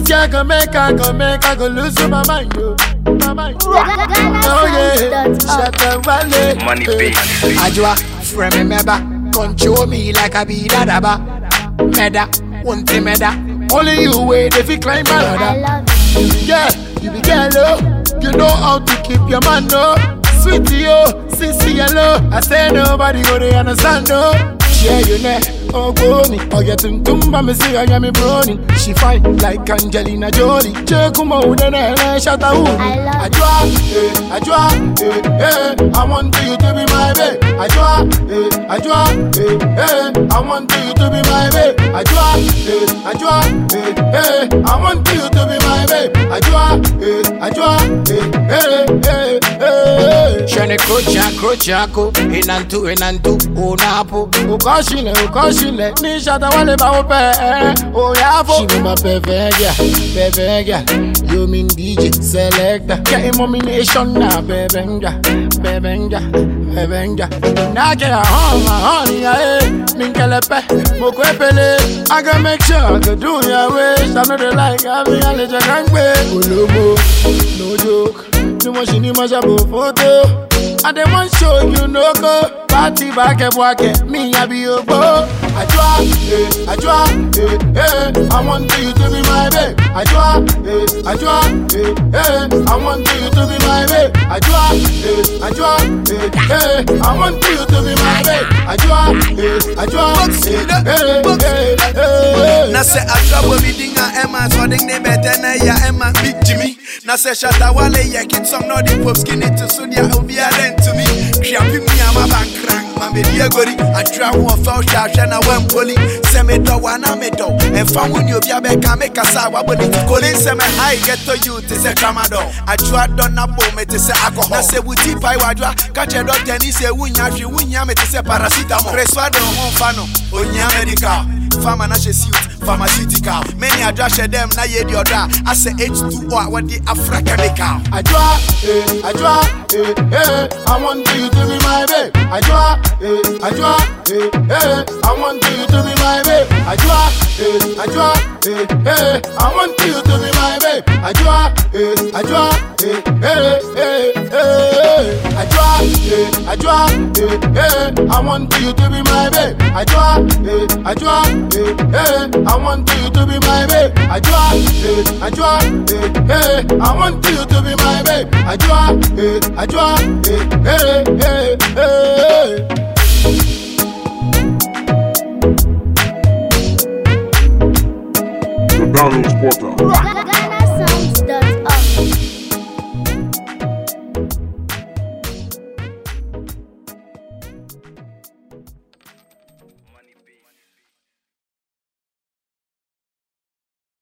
girl go make I go make I go lose my mind, yo. My mind. Oh yeah, shut up, valley. Money big. Ajwa, friend me meba, control me like I be dadaba. Meda, one thing meda. Only you way they fi climb my I ladder. love you. Yeah, you be girl, oh. You know how to keep your man, no. Sweetie, oh, sissy, hello. I say nobody go to understand, no. Share you ne, oh go me. Oh, get tum tum, but me see I am me brony. She fine like Angelina Jolie. Check come out, then I shut out. I love Ajwa, eh, Ajwa, eh, eh. I want you to be my babe. Ajwa, eh, Ajwa, eh, eh. I want you to be my babe. Ajwa, eh, Ajwa, eh, eh. I want you to be my babe. Ajwa, eh, Ajwa, eh, eh, eh, eh. Shane krocha, krocha ko, enantu, enantu, onapo. Ukoshile, ukoshile, ni shata wale ba upe, eh, oyafo. She be my perfect girl, perfect girl. You mean DJ selector, get nomination now, baby, baby, baby. Now get a home, my honey, eh. Minkelepe, mokwepele. I gotta make sure I can do your wish. I know they like having a little gangway. Olomo, no joke. Too much in the mashable photo. I dey want show you no go. Party back and walk it. Me, I be your boy. I draw, eh, I draw, eh, eh. I want you to be my babe. I draw, eh, I draw, eh, eh. I want you to be my babe. I draw, eh, I draw, eh, eh. I want you to be my babe. I draw, eh, I draw, eh, eh, eh, eh. na sɛ atrabɔ mi din a ɛma sɔden ne bɛtɛ na ɛyɛ ɛma big jimmy na sɛ shatawale yɛ kidsɔm na ɔde pop skinny to so deɛ obiara ntumi hweapi mi a maba nkran ma medi agori adwira ho ɔfɛ wohwɛ ahwɛ na wampoli sɛ medɔ wo ana medɔ ɛmfa wo ne obi abɛka mekasa a wabɔ ne ti koli sɛ mɛhae gɛtɔ you te sɛ tramadol adwoa dɔ na bo me te sɛ alcohol na sɛ wuti pae wadwoa ka kyerɛ dɔktani sɛ wonya hwe wonya me te sɛ paracetamol resua de wo ho mfa no onyia medical fama na hyɛ suit pharmaceutical mene adwa hyɛ dɛm na yɛdi ɔdɔ a asɛ h2o a wɔde afra chemical I draw, eh, I draw, eh, eh. I want you to be my babe. I draw, eh, I draw, eh, eh. I want you to be my babe. I draw, eh, I draw, eh, eh. I want you to be my babe. I draw, eh, I draw, eh, eh, eh, eh. I draw, eh, I draw, eh, eh. I want you to be my babe. I draw, eh, I draw, eh, eh. I want you to be my babe. I draw, eh, I draw, eh, eh. I want you to be my babe. I draw, eh, I draw, eh, eh, eh, eh. The Download Portal. Ghana